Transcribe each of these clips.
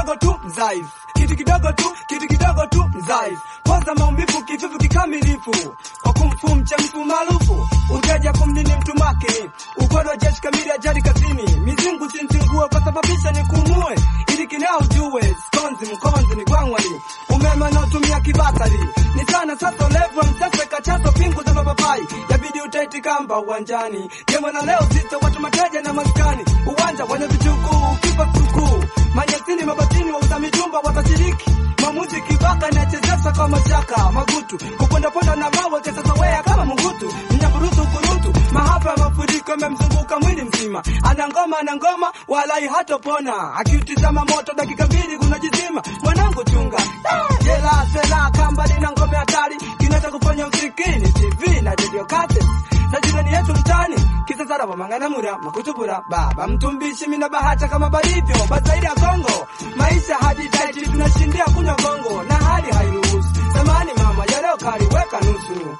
kidogo tu mzaifu kitu kidogo tu kitu kidogo tu mzaifu poza maumivu kivivu kikamilifu kwa kumfu mchemfu maarufu uteja kumnini mtu makini ukono jeshi kamili ajali kazini mizingu sinzingue kwa sababisha ni kumue ili kinao ujue skonzi mkonzi ni gwangwali umeme unaotumia kibatari ni sana sasa levu msese kachazo pingu za mapapai yabidi utaiti kamba uwanjani jema na leo zito watu mateja na maskani uwanja wenye vichukuu kipa sukuu manyasini mabatini wauza mijumba watashiriki mamuzi kibaka inachezesha kwa mashaka magutu kupondaponda na mawe kesasawea kama mungutu mnyaburutu kurutu mahapa ya mafuriko yamemzunguka mwili mzima ana ngoma ana ngoma walai hatopona akiutizama moto dakika mbili kunajizima mwanangu chunga Ah, jela sela kamba lina ngome hatari kinacha kufanya usikini tv na radio cassette na jirani yetu mtani kisasara wamanganamura makutubura baba mtumbishi mina bahata kama barivyo bazairi ya kongo maisha hadi taiti tunashindia kunywa gongo na hali hairuhusu zamani mama ya leo kaliweka nusu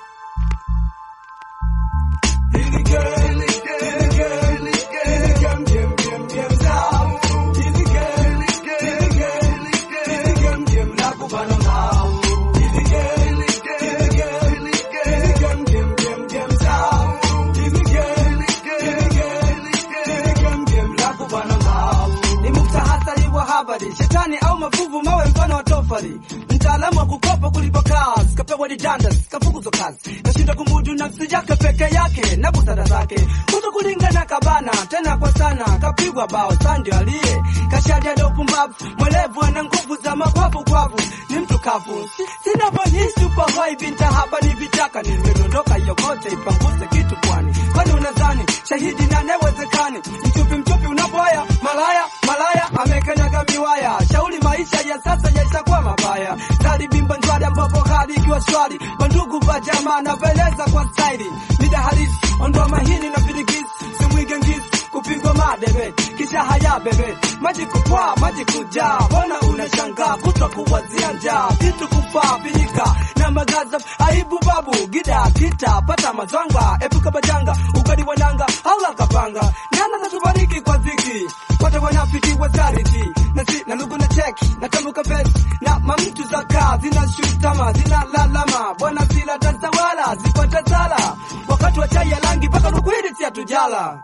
ni muktahasari wa habari shetani au mavuvu mawe mfano wa tofali mtaalamu wa kukopa kulipa kazi kapewa didandas kafukuzwa kazi kashinda kumudu nafsi yake peke yake na busara zake kuto kulingana kabana tena kwa sana kapigwa bao sandio aliye kashadia ndo pumbavu mwelevu ana nguvu za mabavu kwavu ni mtu kavu Si- sinavyohisi upo hai binta hapa ni vitaka nimedondoka yokote ipanguze kitu pwani kwani unadhani shahidi nanewezekani mchupi mchupi unapoaya malaya malaya amekanyaga miwaya shauri maisha ya sasa yaishakuwa mabaya salibimba njwari ambapo hali ikiwa shwari wandugu va jamaa naveleza kwa staili mida halisi ondoa mahini na virigisi simwige ngisi kupigwa madebe kisha haya bebe maji kupwa maji kujaa mbona unashangaa kutwa kuwazia njaa vitu kufaa vinika na magaza aibu babu gida kita pata mazwanga epuka bajanga ukadi wananga au kapanga nana natubariki kwa ziki wote wanafiki wazariti na si na lugu na cheki na tambuka vesi na mamtu za kaa zina shutama zina lalama bwana zila tazawala zipata sala wakati wa chai ya langi mpaka rukwiri si hatujala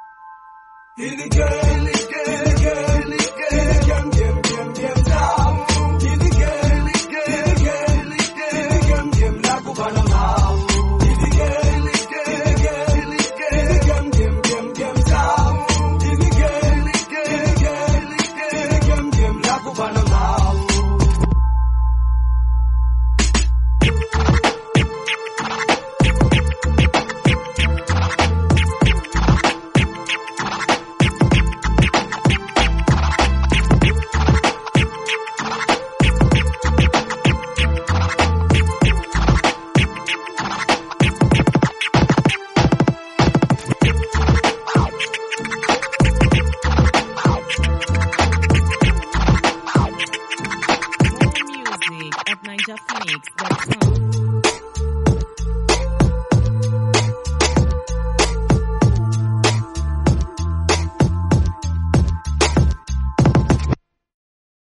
More music at NigerPhoenix.com.